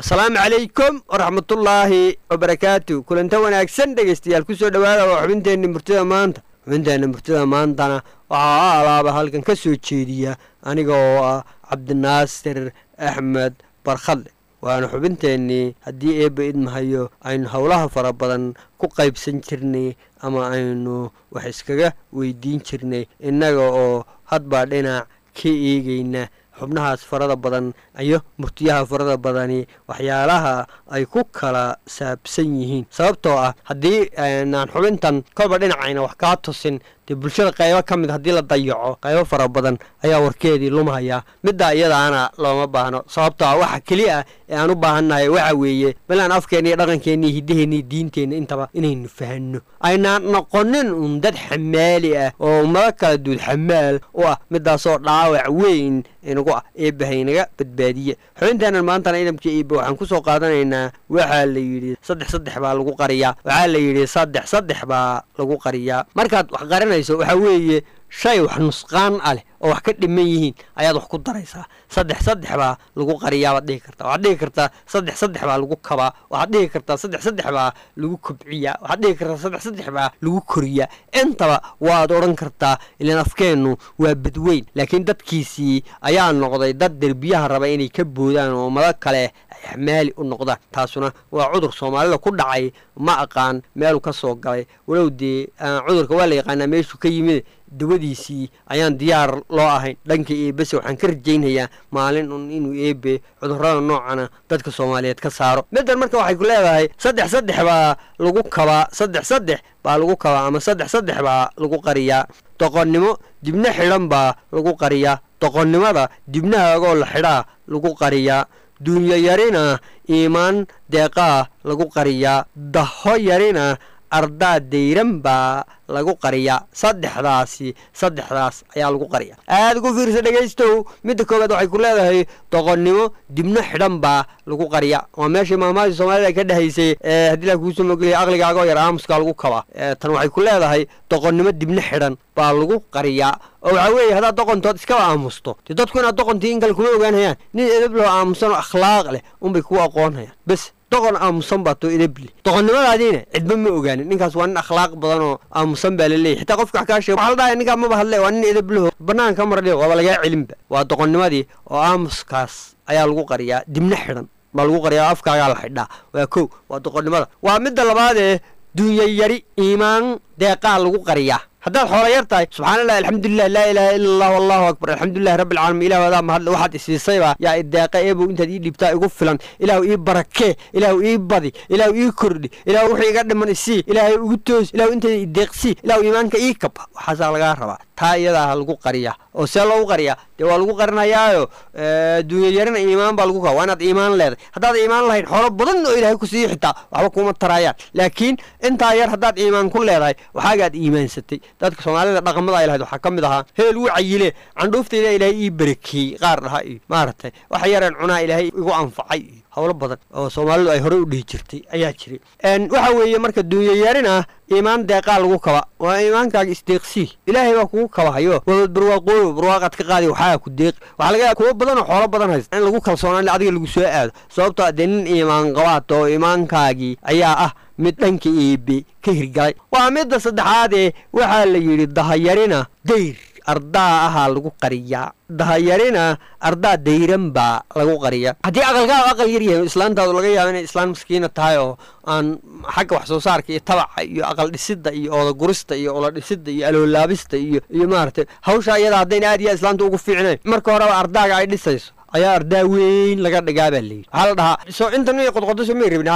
asalaamu calaykum waraxmatullaahi wabarakaatu kulanta wanaagsan dhegaystayaal kusoo dhowaada waa xubinteenna murtida maanta xubinteenna murtida maantana waxaa alaaba halkan ka soo jeediya aniga oo ah cabdinaasir axmed barkhadle waana xubinteennii haddii eebba idmahayo aynu howlaha fara badan ku qaybsan jirnay ama aynu wax iskaga weydiin jirnay innaga oo hadbaa dhinac ka eegayna xubnahaas farada badan iyo murtiyaha farada badani waxyaalaha ay ku kala saabsan yihiin sababtoo ah haddii aan xubintan kolba dhinacayna wax kaa tusin dee bulshada qaybo ka mid haddii la dayaco qaybo fara badan ayaa warkeedii lumhayaa middaa iyadaana looma baahno sababtoo ah waxa keli ah ee aan u baahannahay waxa weeye balaan afkeenna iyo dhaqankeenna iyo hiddaheenna iyo diinteenna intaba inaynu fahanno aynaan noqonin uun dad xamaali ah oo ummado kala duud xamaal u ah midaasoo dhaawac weyn inagu ah eebbahaynaga badbaadiye xubinteennan maantana idamka eebbe waxaan ku soo qaadanaynaa waxaa la yidhi saddex saddex baa lagu qariyaa waxaa la yidhi saddex saddex baa lagu qariyaa markaad wax qarinayso waxaa weeye shay wax nusqaan ah leh oo wax ka dhiman yihiin ayaad wax ku daraysaa saddex saddex baa lagu qariyaa baad dhihi kartaa waxaad dhihi kartaa saddex saddex baa lagu kabaa waxaad dhihi kartaa saddex saddex baa lagu kobciyaa waxaad dhihi kartaa saddex saddex baa lagu koriyaa intaba waad odhan kartaa ilaan afkeennu waa badweyn laakiin dadkiisii ayaa noqday dad derbiyaha raba inay ka boodaan oo ummado kale ay xamaali u noqdaan taasuna waa cudur soomaalida ku dhacay ma aqaan meeluu ka soo galay walow dee cudurka waa la yaqaanaa meeshuu ka yimid dawadiisii ayaan diyaar loo ahayn dhanka eebese waxaan ka rajaynhayaa maalin un inuu eebe cudurrada noocana dadka soomaaliyeed ka saaro middan marka waxay ku leedahay saddex saddex baa lagu kabaa saddex saddex baa lagu kabaa ama saddex saddex baa lagu qariyaa doqonnimo dibna xidhan baa lagu qariyaa doqonnimada dibnahaagoo la xidhaa lagu qariyaa duunyo yarina iimaan deeqaa lagu qariyaa daho yarina ardaa dayran baa lagu qariyaa saddexdaasi saddexdaas ayaa lagu qariyaa aada ugu fiirsa dhegaystow midda koowaad waxay ku leedahay doqonnimo dibno xidhan baa lagu qariyaa waa meeshii maamaadii soomaalida ka dhahaysay ee haddii la kuusoo mogeliya aqligaagoo yar aamuskaa lagu kabaa tan waxay ku leedahay doqonnimo dibno xidhan baa lagu qariyaa oo waxaa weeye haddaad doqontood iskaba aamusto dee dadku inaad doqontii in kale kuma ogaanhayaan nin edab loo aamusan oo akhlaaq leh unbay kugu aqoonhayaan bes doqon aamusan baa too idabli doqonnimadaadiina cidba ma ogaanin ninkaas waa nin akhlaaq badan oo aamusan baa laleeyahy xitaa qofka wax kaa sheeg waxaa la dhahay ninkaa maba hadle waa nin idableho banaanka mardhi waaba lagaa celinba waa doqonnimadii oo aamuskaas ayaa lagu qariyaa dibna xidhan baa lagu qariyaa afkaagaa la xidhaa waa kow waa doqonnimada waa midda labaadee duunya yari iimaan deeqaa lagu qariyaa haddaad xoola yar tahay subxaana allah alxamdulilah laa ilaaha ila allah allahu akbar alxamdulilahi rabbi alcaalamiin ilahu adaa mahadle waxaad isiisaybaa yaa ideeqa eebow intaad ii dhiibtaa igu filan ilaahu ii barakee ilaahu ii badi ilaahu ii kordhi ilaahu wixii iga dhiman isii ilaahay ugu toos ilaahu intayda ideeqsii ilaahu iimaanka ii kab waxaasaa lagaa rabaa taa iyadaa lagu qariyaa oo see loogu qariyaa dee waa lagu qarinayaayo duunya yarina iimaan baa lagu kaba waa inaad iimaan leedahay haddaad iimaan lahayn xoolo badan oo ilaahay ku siiyo xitaa waxba kuma taraayaan laakiin intaa yar haddaad iimaan ku leedahay waxaagaad iimaansatay dadka soomaalida dhaqamada ay lahayd waxaa ka mid ahaa heel wuu cayile candhuuftayda ilaahay ii barakeeyey qaar dhaha iyo maaragtay waxa yareen cunaa ilaahay igu anfacay iyo howlo badan oo soomaalidu ay horey u dhihi jirtay ayaa jiray waxa weeye marka duunya yarin ah iimaan deeqaa lagu kaba waa iimaankaaga isdeeqsii ilaahay baa kugu kabahayo wabad barwaaqooyo barwaaqaad ka qaadi waxaa ku deeq waxaa laga kuwo badan oo xoolo badan haysta in lagu kalsoonaan adiga lagu soo aado sababtoo dee nin iimaan qabaad oo iimaankaagii ayaa ah mid dhanka eebe ka hirgalay waa midda saddexaadee waxaa la yidhi dahayarina dayr ardaa ahaa lagu qariyaa dahayarina ardaa dayran baa lagu qariyaa haddii aqalkaagu aqal yar yahay islaantaadu laga yaaba inay islaan maskiina tahay oo aan xagga wax soo saarka iyo tabaca iyo aqal dhisidda iyo ooda gurista iyo ola dhisidda iyo aloolaabista iyo iyo maaragtay hawsha iyada haddayna aad iyo islaanta ugu fiicnayn marka horeba ardaaga ay dhisayso ayaa ardaa weyn laga dhigaa baa layidhi waxaa la dhahaa soo intan may qodqodaso may rabin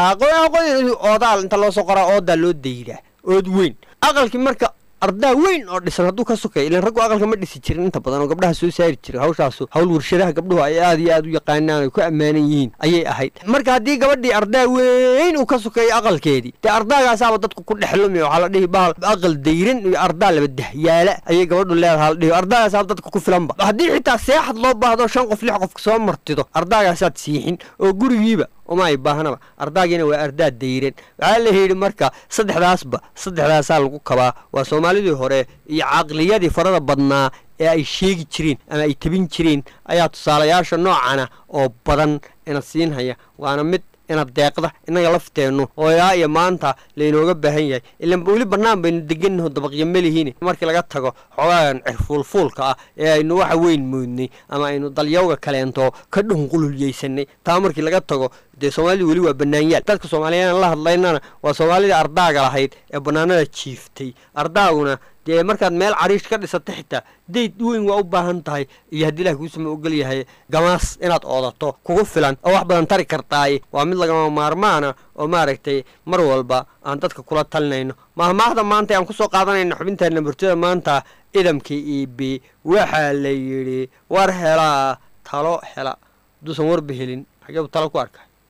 oodaal inta loo soo qoraa oodaa loo dayraa ood weyn aqalkii marka ardaa weyn oo dhisan hadduu ka sokay ilan raggu aqalka ma dhisi jirin inta badan oo gabdhaha soo saari jiray hawshaasu hawl warshadaha gabdhuhu ay aad iyo aad u yaqaanaan ay ku ammaanan yihiin ayay ahayd marka haddii gabadhii ardaa weyn uu ka sokeeyo aqalkeedii dee ardaagaasaaba dadku ku dhexlumi waxaa la dhihi bahal aqal dayran iyo ardaa laba dahyaala ayay gabadhu leedaha la dhihi ardaagaasaaba dadka ku filanba haddii xitaa seexad loo baahdo shan qof lix qof soo martido ardaagaasaad siixin oo gurigiiba uma ay baahnaba ardaagiina waa ardaa dayran waxaa la yidhi marka saddexdaasba saddexdaasaa lagu kabaa waa soomaalidii hore iyo caqliyadii farada badnaa ee ay sheegi jireen ama ay tabin jireen ayaa tusaalayaasha noocana oo badan ina siinhaya waana mid ina deeqda innaga lafteennu oo ilaa iyo maanta laynooga baahan yahay ilan weli bannaan baynu degannaho dabaqyo melihiin markii laga tago xogaagan cirfuulfuulka ah ee aynu waxa weyn moodnay ama aynu dalyawga kaleento ka dhunqululyeysanay taa markii laga tago dee soomaalida weli waa bannaanyaal dadka soomaaliyeed la hadlaynana waa soomaalidii ardaaga lahayd ee bannaanada jiiftay ardaaguna dee markaad meel cariish ka dhisata xitaa dayd weyn waa u baahan tahay iyo haddii ilaah kuusama ogol yahay gamaas inaad oodato kugu filan oo wax badan tari kartaaye waa mid lagama maarmaana oo maaragtay mar walba aan dadka kula talinayno mahmaahda maanta aan kusoo qaadanayna xubinteena murtida maanta idamka e b waxaa la yidhi war helaa talo hela hadduusan warba helin xageebu talo ku arkay